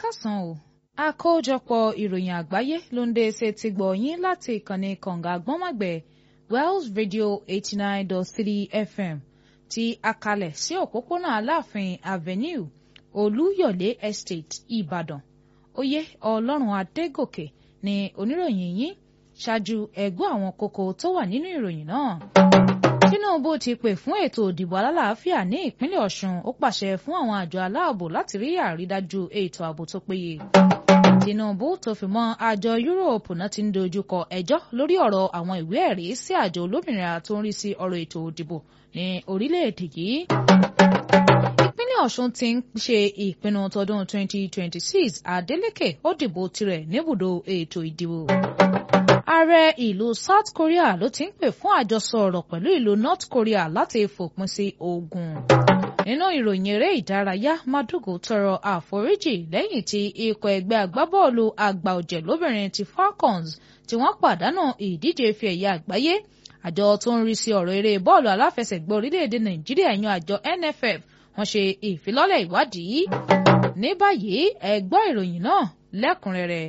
kásán o àkójọpọ̀ ìròyìn àgbáyé ló ń dé ṣe ti gbọ̀ yín láti ìkànnì kànga àgbọ́nmọ̀gbẹ̀ Wells Radio eighty nine dot three FM ti akalẹ̀ sí òpópónà Aláàfin Avenue Olúyọ̀lé Estate Ìbàdàn oyè Ọlọ́run Adégòkè ni oníròyìn yín ṣáájú ẹ̀gbọ́n àwọn kókó tó wà nínú ìròyìn náà. Tinubu ti pè fún ètò òdìbò alálàáfíà ní ìpínlẹ̀ Ọ̀ṣun ó pàṣẹ fún àwọn àjọ aláàbò láti rí àrídájú ètò ààbò tó péye. Tinubu tó fi mọ́ àjọ Yúróòpù náà ti ń dojúkọ ẹjọ́ lórí ọ̀rọ̀ àwọn ìwé ẹ̀rí sí àjọ olómìnira tó ń rí sí ọ̀rọ̀ ètò òdìbò ní orílẹ̀-èdè yìí. Ìpínlẹ̀ Ọ̀ṣun ti ń ṣe ìpinnu tọdún 2026 Adeleke ó dìbò tirẹ̀ níbùdó ètò ìdìbò ààrẹ ìlú South Korea ló ti ń pè fún àjọsọ ọ̀rọ̀ pẹ̀lú ìlú North Korea láti fòpin sí ogun. nínú ìròyìn eré ìdárayá Madugu tọrọ àforíjì lẹ́yìn tí ikọ̀ ẹgbẹ́ agbábọ́ọ̀lù àgbà ọ̀jẹ̀ lóbìnrin ti Falcons tí wọ́n pàdánù ìdíje ife ẹ̀yẹ àgbáyé àjọ tó ń rí sí ọ̀rọ̀ eré bọ́ọ̀lù aláfẹsẹ̀gbá orílẹ̀-èdè Nàìjíríà yan àjọ NFF wọ́n ṣe ìfilọ́lẹ̀ ìwádìí. ní báyìí ẹ gbọ́ ìròyìn náà lẹ́kùnrẹ́rẹ́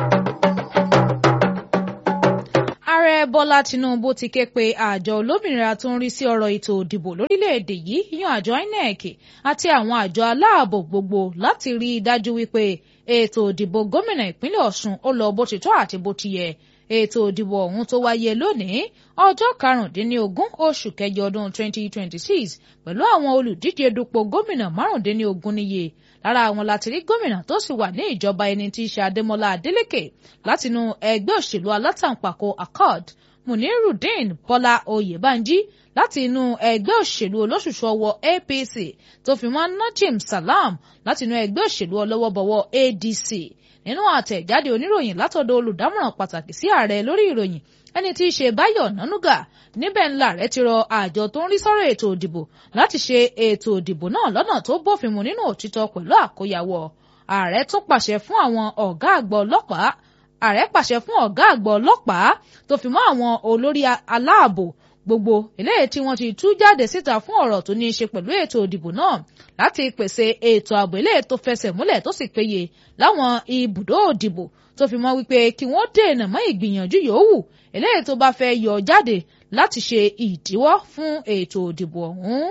ààrẹ bọ́lá tinubu ti ké pe àjọ olómìnira tó ń rí sí ọ̀rọ̀ ètò òdìbò lórílẹ̀‐èdè yìí yan àjọ inec àti àwọn àjọ aláàbò gbogbo láti rí i dájú wípé ètò òdìbò gómìnà ìpínlẹ̀ ọ̀ṣun ó lọ bó ti tọ́ àti bó ti yẹ ètò òdìbò ọ̀hún tó wáyé lónìí ọjọ́ karùndínlógún oṣù kẹjọ ọdún 2026 pẹ̀lú àwọn olùdíje dupò gómìnà márùndínlógún níye lára àwọn láti rí gómìnà tó sì wà ní ìjọba ẹni tí í ṣe adémọlá adélèké látinú ẹgbẹ́ òṣèlú alátàǹpàkò accord munirudeen bọ́lá oyèbánjí láti inú ẹgbẹ́ òṣèlú olóṣùṣù ọwọ́ apc tó fi mọ́ najim salam látinú ẹgbẹ́ òṣèlú ọlọ́wọ́bọwọ́ adc nínú àtẹ̀jáde oníròyìn látọ̀dọ̀ olùdámọ̀ràn pàtàkì sí ààrẹ lórí ìròyìn ẹni tí í ṣe báyọ̀ nánúgà níbẹ̀ ńlá rẹ̀ ti rọ àjọ tó ń rí sọ́rọ̀ ètò òdìbò láti ṣe ètò òdìbò náà lọ́nà tó bófin mu nínú òtítọ́ pẹ̀lú àkóyawọ́ ààrẹ tún pàṣẹ fún àwọn ọ̀gá àgbà ọlọ́pàá ààrẹ pàṣẹ fún ọ̀gá àgbà ọlọ́pàá tó fi mọ́ àwọn olórí aláàbò gbogbo eléyìí tí wọ́n ti tú jáde síta fún ọ̀rọ̀ tó ní í ṣe pẹ̀lú ètò òdìbò náà láti pèsè ètò ààbò eléyìí tó fẹsẹ̀ múlẹ̀ tó sì péye láwọn ibùdó òdìbò tó fi mọ́ wípé kí wọ́n dènà mọ́ ìgbìyànjú yòówù eléyìí tó bá fẹ́ yọ jáde láti ṣe ìdíwọ́ fún ètò òdìbò ọ̀hún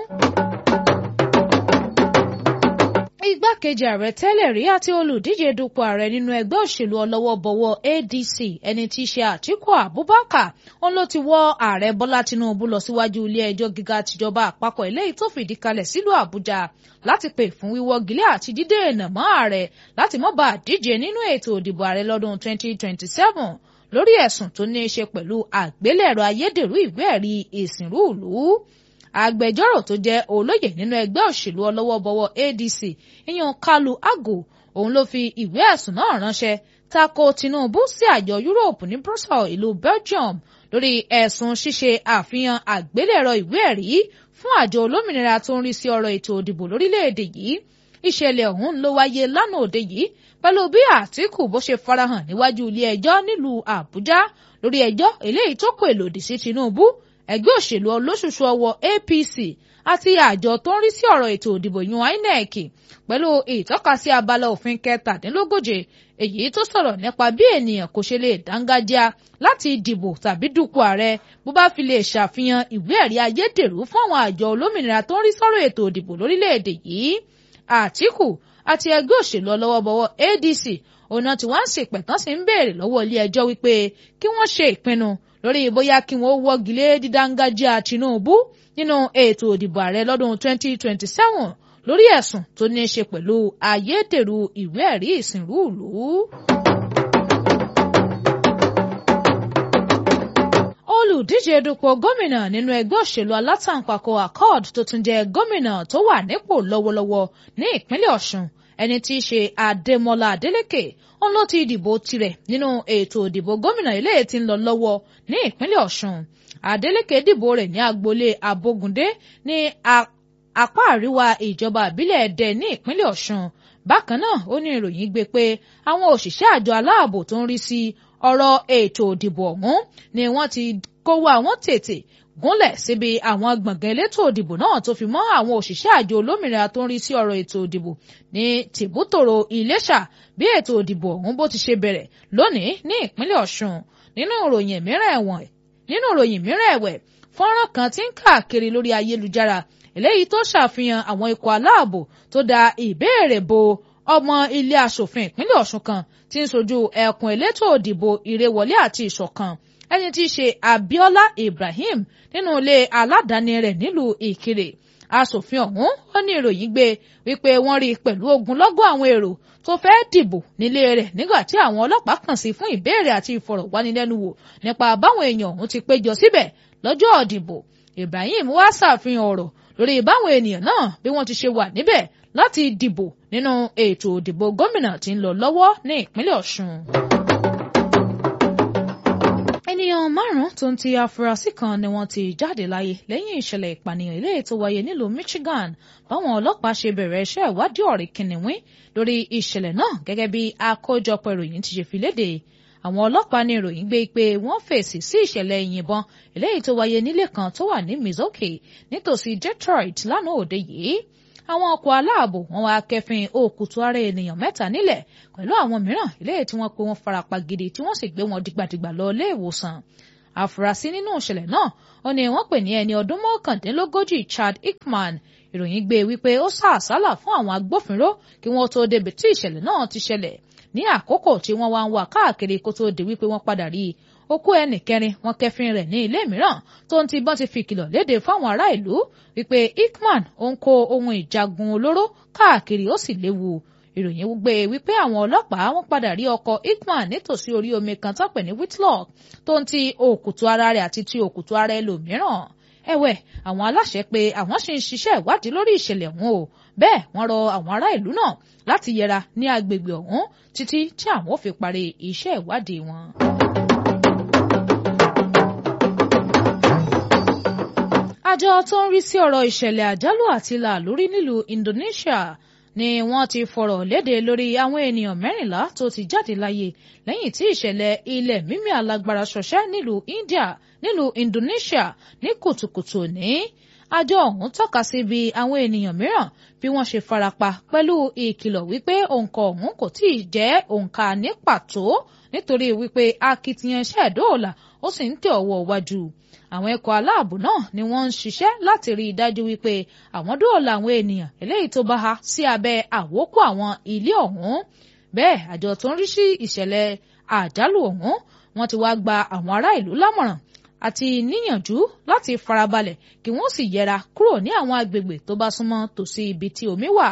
igbákejì ààrẹ tẹ́lẹ̀ rí àti olùdíje dupò ààrẹ nínú ẹgbẹ́ òṣèlú ọlọ́wọ́bọwọ́ ADC ẹni tí í ṣe Àtíkù Abubakar òun ló ti wọ́ ààrẹ Bọ́lá Tinubu lọ síwájú ilé ẹjọ́ gíga tìjọba àpapọ̀ eléyìí tó fìdí kalẹ̀ sílùú Àbújá láti pè fún wíwọ́gilé àti dídènà mọ́ ààrẹ láti má bàa díje nínú ètò òdìbò ààrẹ lọ́dún 2027 lórí ẹ̀sùn tó ní í ṣe pẹ̀lú àgbélẹ̀rọ ayédèrú ìwé ẹ̀rí ìsìnrú ìlú agbẹjọ́rò tó jẹ́ olóyè nínú ẹgbẹ́ òṣèlú ọlọ́wọ́bọwọ́ ADC ìyẹn Kalu Ago òun ló fi ìwé ẹ̀sùn náà ránṣẹ́ tako Tinubu sí àjọ Yúróòpù ní Brussels ìlú Belgium lórí ẹ̀sùn ṣíṣe àfihàn àgbélẹ̀rọ ìwé ẹ̀rí fún àjọ olómìnira tó ń rí sí ọ̀rọ̀ ètò òdìbò lórílẹ̀‐èdè yìí ìṣẹ̀lẹ̀ ọ̀hún ló wáyé lánàá òde yìí pẹ̀lú bí Àtíkù bó ṣe farahàn níwájú ilé ẹjọ́ nílùú Àbújá lórí ẹjọ́ eléyìí tó kò èlòdì sí Tinubu ẹgbẹ́ òṣèlú olóṣùṣù ọwọ́ APC àti àjọ tó ń rí sí ọ̀rọ̀ ètò òdìbò yun INEC pẹ̀lú ìtọ́kasí abala òfin kẹtàdínlógóje èyí tó sọ̀rọ̀ nípa bí ènìyàn kò ṣe lè dángájá láti dìbò tàbí dupò ààrẹ bó bá fi lè ṣàfihàn ìwé ẹ̀rí ayédèrú fún àwọn àjọ olómìnira tó ń rí sọ́rọ̀ ètò òdìbò lórílẹ̀‐èdè yìí Àtíkù àti ẹgbẹ́ òṣèlú ọlọ́wọ́bọwọ́ ADC ọ̀nà tí wọ́n ń ṣèpẹ̀tàn sí ń béèrè lọ́wọ́ ilé ẹjọ́ wípé kí wọ́n ṣe ìpinnu lórí bóyá kí wọ́n wọ́gilé dídáńgájíà Tinubu nínú ètò òdìbò ààrẹ lọ́dún 2027 lórí ẹ̀sùn tó ní í ṣe pẹ̀lú ayédèrú ìwé ẹ̀rí ìsìnrú ìlú. olùdíje dupò gómìnà nínú ẹgbẹ́ òṣèlú alátàǹpàkò accord tó tún jẹ́ gómìnà tó wà nípò lọ́wọ́lọ́wọ́ ní ìpínlẹ̀ Ọ̀ṣun ẹni tí í ṣe Adémọ́lá Adélékè òun ló ti dìbò tirẹ̀ nínú ètò ìdìbò gómìnà ilé tí ń lọ lọ́wọ́ ní ìpínlẹ̀ Ọ̀ṣun Adélékè dìbò rẹ̀ ní agboolé Abógundé ní apá àríwá ìjọba ìbílẹ̀ Ẹdẹ ní ìpínlẹ̀ Ọ̀ṣun bákan náà ó ní ìròyìn gbé pé àwọn òṣìṣẹ́ àjọ aláàbò tó ń rí sí ọ̀rọ̀ ètò ìdìbò ọ̀hún ni wọ́n ti kówó àwọn tètè gúnlẹ̀ síbi àwọn gbọ̀ngàn elétò òdìbò náà tó fi mọ́ àwọn òṣìṣẹ́ àjọ olómìnira tó ń rí sí ọ̀rọ̀ ètò òdìbò ní tìbútòrò Iléṣà bí ètò òdìbò ọ̀hún bó ti ṣe bẹ̀rẹ̀ lónìí ní ìpínlẹ̀ Ọ̀ṣun nínú ìròyìn mìíràn ẹ̀wọ̀n nínú ìròyìn mìíràn ẹ̀wẹ̀ fọ́nrán kan tí ń káàkiri lórí ayélujára eléyìí tó ṣàfihàn àwọn ikọ̀ aláàbò tó da ìbéèrè bo ọmọ ilé asòfin ìpínlẹ̀ Ọ̀ṣun kan tí ń sojú ẹkùn elétò òdìbò ìrèwọlé àti ìṣọ̀kan ẹni tí í ṣe Abiola Ibrahim nínú ilé aládàáni rẹ̀ nílùú Ìkirè asòfin ọ̀hún ó ní ìròyìn gbé wípé wọ́n rí i pẹ̀lú ogunlọ́gọ̀ àwọn èrò tó fẹ́ dìbò nílé rẹ̀ nígbà tí àwọn ọlọ́pàá kàn sí fún ìbéèrè àti ìfọ̀rọ̀wánilẹ́nuwò nípa báwọn èèyàn ọ̀hún ti péjọ síbẹ̀ lọ́jọ́ òdìbò Ibrahim wá ṣàfihàn ọ̀rọ̀ lórí báwọn ènìyàn náà bí wọ́n ti ṣe wà níbẹ̀ láti dìbò nínú ètò òdìbò gómìnà tí ń lọ lọ́wọ́ ní ìpínlẹ̀ Ọ̀ṣun ènìyàn márùn-ún tó ń ti afurasí kan ni wọ́n ti jáde láyé lẹ́yìn ìṣẹ̀lẹ̀ ìpànìyàn eléyìí tó wáyé nílùú Michigan báwọn ọlọ́pàá ṣe bẹ̀rẹ̀ iṣẹ́ ìwádìí ọ̀rẹ́ kìnìún lórí ìṣẹ̀lẹ̀ náà gẹ́gẹ́ bí àkójọpọ̀ ìròyìn ti ṣe fi léde àwọn ọlọ́pàá ní ìròyìn gbé pé wọ́n fèsì sí ìṣẹ̀lẹ̀ ìyìnbọn eléyìí tó wáyé nílé kan tó wà ní Milwaukee nítòsí Detroit lánàá òde yìí àwọn ọkọ̀ aláàbò wọn wá kẹfìn òkùtù ara ènìyàn mẹ́ta nílẹ̀ pẹ̀lú àwọn mìíràn eléyìí tí wọ́n pe wọ́n farapa gidi tí wọ́n sì gbé wọn dìgbàdìgbà lọ ilé ìwòsàn àfúrásì nínú ìṣẹ̀lẹ̀ náà ó ní wọ́n pè ní ẹni ọdún mọ́kàndínlógójì Chad Hickman ìròyìn gbé wípé ó sá àsálà fún àwọn agbófinró kí wọ́n tó débi tí ìṣẹ̀lẹ̀ náà ti ṣẹlẹ̀ ní àkókò tí wọ́n wá ń wá káàkiri kó tó di wípé wọ́n padà rí i òkú ẹnì kẹrin wọ́n kẹfin rẹ̀ ní ilé mìíràn tó ń ti bọ́n ti fi kìlọ̀ léde fáwọn ará ìlú wípé Hickman ó ń kó ohun ìjagun olóró káàkiri ó sì léwu ìròyìn gbé wípé àwọn ọlọ́pàá wọ́n padà rí ọkọ̀ Hickman nítòsí orí omi kan tó pè ní Whitlock tó ń ti òkùtù ara rẹ̀ àti ti òkùtù ara ẹlòmíràn ẹ̀wẹ̀ àwọn aláṣẹ pé àwọn ṣì ń ṣiṣẹ́ ìwádìí lórí ìṣẹ̀lẹ̀ ọ̀hún o bẹ́ẹ̀ wọ́n rọ àwọn ará ìlú náà láti yẹra ní agbègbè ọ̀hún títí tí àwọn ò fi parí iṣẹ́ ìwádìí wọn. àjọ tó ń rí sí ọ̀rọ̀ ìṣẹ̀lẹ̀ àjálù àti làlórí nílùú Indonesia ni wọ́n ti fọ̀rọ̀ léde lórí àwọn ènìyàn mẹ́rìnlá tó ti jáde láyé lẹ́yìn tí ìṣẹ̀lẹ̀ ilẹ̀ mímì alágbára ṣọṣẹ́ nílùú India nílùú Indonesia ní kùtùkùtù ní àjọ ọ̀hún tọ́ka sí bí àwọn ènìyàn mìíràn bí wọ́n ṣe farapa pẹ̀lú ìkìlọ̀ wípé òǹkà ọ̀hún kò tíì jẹ́ òǹkà ní pàtó nítorí wípé akitiyan iṣẹ́ ìdóòlà ó sì ń tẹ̀ ọwọ́ wájú àwọn ẹ̀kọ́ aláàbò náà ni wọ́n ń ṣiṣẹ́ láti rí i dájú wípé àwọn dóòlà àwọn ènìyàn eléyìí tó bá há sí abẹ́ àwókù àwọn ilé ọ̀hún bẹ́ẹ̀ àjọ tó ń rí sí ìṣẹ̀lẹ̀ àjálù ọ̀hún wọ́n ti wá gba àwọn ará ìlú lámọ̀ràn àti níyànjú láti farabalẹ̀ kí wọ́n sì yẹra kúrò ní àwọn agbègbè tó bá súnmọ́ tòsí ibi tí omi wà.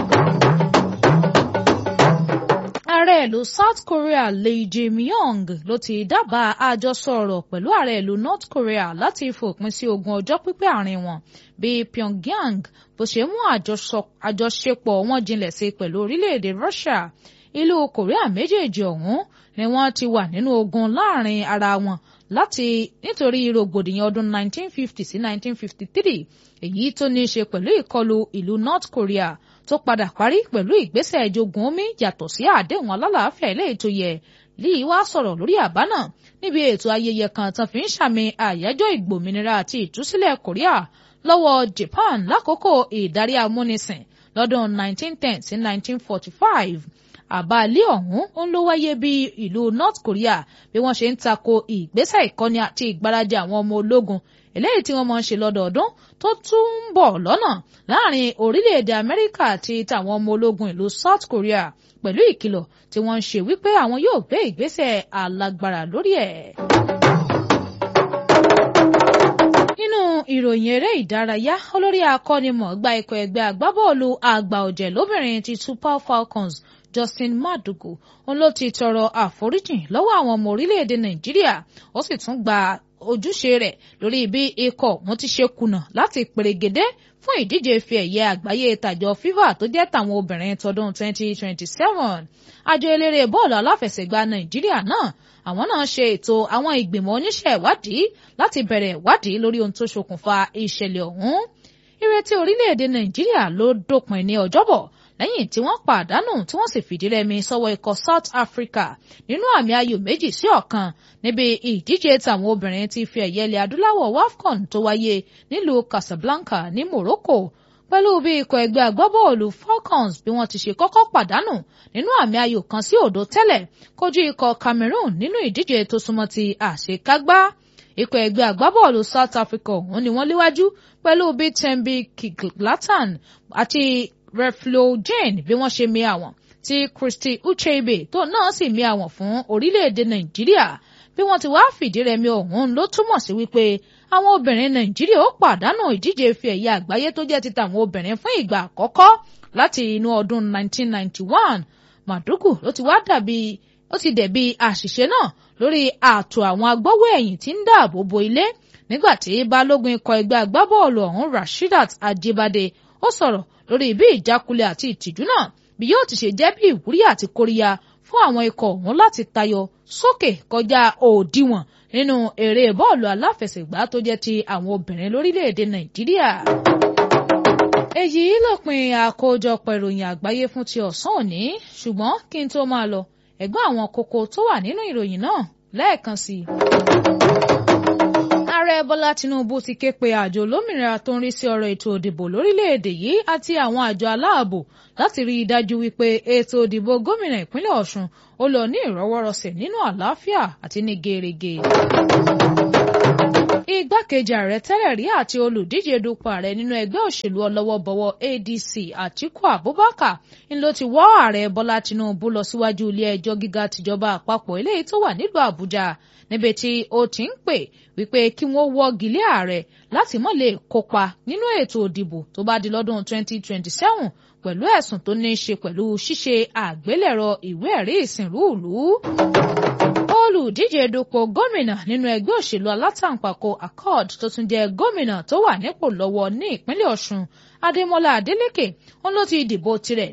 ààrẹ ìlú South Korea Lee Jae-myung ló ti dábàá àjọsọ ọ̀rọ̀ pẹ̀lú ààrẹ ìlú North Korea láti fòpin sí ogun ọjọ́ pípẹ́ àárín wọn bí Pyongyang bó ṣe mú àjọṣepọ̀ wọn jinlẹ̀ sí pẹ̀lú orílẹ̀-èdè Russia ìlú Korea méjèèjì ọ̀hún ni wọ́n ti wà nínú ogun láàrin ara wọn láti nítorí rògbòdìyàn ọdún 1950 sí 1953 èyí tó ní í ṣe pẹ̀lú ìkọlù ìlú North Korea tó padà parí pẹ̀lú ìgbésẹ̀ ìjogun omi yàtọ̀ sí àdéhùn alálàáfíà eléyìí tó yẹ Lee wá sọ̀rọ̀ lórí àbá náà níbi ètò ayẹyẹ kan tán fi ń ṣàmì àyájọ́ ìgbòmìnira àti ìtúsílẹ̀ Korea lọ́wọ́ Japan lákòókò ìdarí amúnisìn lọ́dún 1910 sí 1945 àbá ilé ọ̀hún ń ló wáyé bí ìlú North Korea bí wọ́n ṣe ń tako ìgbésẹ̀ ìkọ́ni àti ìgbáradì àwọn ọmọ ológun eléyìí tí wọ́n máa ń ṣe lọ́dọọdún tó tún ń bọ̀ lọ́nà láàrin orílẹ̀-èdè Amẹ́ríkà àti tàwọn ọmọ ológun ìlú South Korea pẹ̀lú ìkìlọ̀ tí wọ́n ń ṣe wípé àwọn yóò gbé ìgbésẹ̀ alágbára lórí ẹ̀. nínú ìròyìn eré ìdárayá olórí akọ́nimọ̀ọ́gbá ikọ̀ ẹgbẹ́ agbábọ́ọ̀lù àgbà ọ̀jẹ̀ lóbìnrin ti Super Falcons Justin Madugu òun ló ti tọrọ àforíjìn lọ́wọ́ àwọn ọmọ orílẹ̀-èdè Nàìjíríà ó sì tún gba ojúṣe rẹ̀ lórí bí ikọ̀ wọn ti ṣe kùnà láti pèrègédé fún ìdíje ife ẹ̀yẹ àgbáyé tàjọ FIFA tó jẹ́ tàwọn obìnrin tọdún 2027 àjọ eléré bọ́ọ̀lù aláfẹsẹ̀gbá Nàìjíríà náà àwọn náà ṣe ètò àwọn ìgbìmọ̀ oníṣẹ́ ìwádìí láti bẹ̀rẹ̀ ìwádìí lórí ohun tó ṣokùnfà ìṣẹ̀lẹ̀ ọ̀hún ìrètí orílẹ̀-èdè Nàìjíríà ló dópin ní ọjọ́bọ̀ lẹ́yìn tí wọ́n pàdánù tí wọ́n sì fìdí rẹmi sọ́wọ́ ikọ̀ South Africa nínú àmì ayò méjì sí ọ̀kan níbi ìdíje tàwọn obìnrin ti fi ẹ̀yẹ ilẹ̀ adúláwọ̀ WAFCON tó wáyé nílùú Casablanca ní Morocco pẹ̀lú bí ikọ̀ ẹgbẹ́ agbábọ́ọ̀lù Falcons bí wọ́n ti ṣe kọ́kọ́ pàdánù nínú àmì ayò kan sí òdo tẹ́lẹ̀ kojú ikọ̀ Cameroon nínú ìdíje tó súnmọ́ ti àṣekágbá ikọ̀ ẹgbẹ́ agbábọ́ọ̀lù South Africa ọ̀hún ni wọ́n léwájú pẹ̀lú bí Thembi Kiglatan àti Reflo Jane bí wọ́n ṣe mi àwọn tí Christy Ucheibe tó náà sì mi àwọn fún orílẹ̀-èdè Nàìjíríà bí wọ́n ti wá fìdí rẹmi ọ̀hún ló túmọ̀ sí wípé àwọn obìnrin Nàìjíríà ó pàdánù ìdíje ife ẹ̀yẹ àgbáyé tó jẹ́ ti tàwọn obìnrin fún ìgbà àkọ́kọ́ láti inú ọdún 1991 Madugu ló ti wá dàbí ó ti dẹ̀bi àṣìṣe náà lórí ààtò àwọn agbọ́wọ́ ẹ̀yìn tí ń dáàbò bo ilé nígbàtí balógun ikọ̀ ẹgbẹ́ agbábọ́ọ̀lù ọ̀hún Rasheedat Ajibade ó sọ̀rọ̀ lórí bí ìjákulẹ̀ àti ìtìjú náà bí yóò ti ṣe jẹ́ bí ìwúrí àti kóríyá fún àwọn ikọ̀ ọ̀hún láti tayọ sókè kọjá òdiwọ̀n nínú eré bọ́ọ̀lù aláfẹsẹ̀gbá tó jẹ́ ti àwọn obìnrin lórílẹ̀‐èdè Nàìjíríà. èyí lópin àkójọpọ̀ ìròyìn àgbáyé fún ti ọ̀sán òní ṣùgbọ́n kí n tó máa lọ ẹ̀gbọ́n àwọn kókó tó wà nínú ìròyìn náà lẹ́ẹ̀kan sí i. ààrẹ bọ́lá tinubu ti ké pe àjọ olómìnira tó ń rí sí ọ̀rọ̀ ètò òdìbò lórílẹ̀‐èdè yìí àti àwọn àjọ aláàbò láti rí i dájú wípé ètò òdìbò gómìnà ìpínlẹ̀ ọ̀ṣun ó lọ ní ìrọwọ́rọsẹ̀ nínú àlàáfíà àti ní gerege igbákejì ààrẹ tẹ́lẹ̀ rí àti olùdíje dupò ààrẹ nínú ẹgbẹ́ òṣèlú ọlọ́wọ́bọwọ́ ADC Àtíkù Abubakar ń ló ti wọ́ ààrẹ Bọ́lá Tinubu lọ síwájú ilé ẹjọ́ gíga tìjọba àpapọ̀ eléyìí tó wà nílùú Àbújá níbi tí ó ti ń pè wípé kí wọ́n wọ́gi lé ààrẹ láti má lè kópa nínú ètò òdìbò tó bá di lọ́dún 2027 pẹ̀lú ẹ̀sùn tó ní í ṣe pẹ̀lú ṣíṣe àgbélẹ̀rọ ìwé ẹ̀rí ìsìnrú ìlú olùdíje dupò gómìnà nínú ẹgbẹ́ òṣèlú alátàǹpàkò accord tó tún jẹ́ gómìnà tó wà nípò lọ́wọ́ ní ìpínlẹ̀ ọ̀ṣun adémọlá adélèké wọn ló ti dìbò tirẹ̀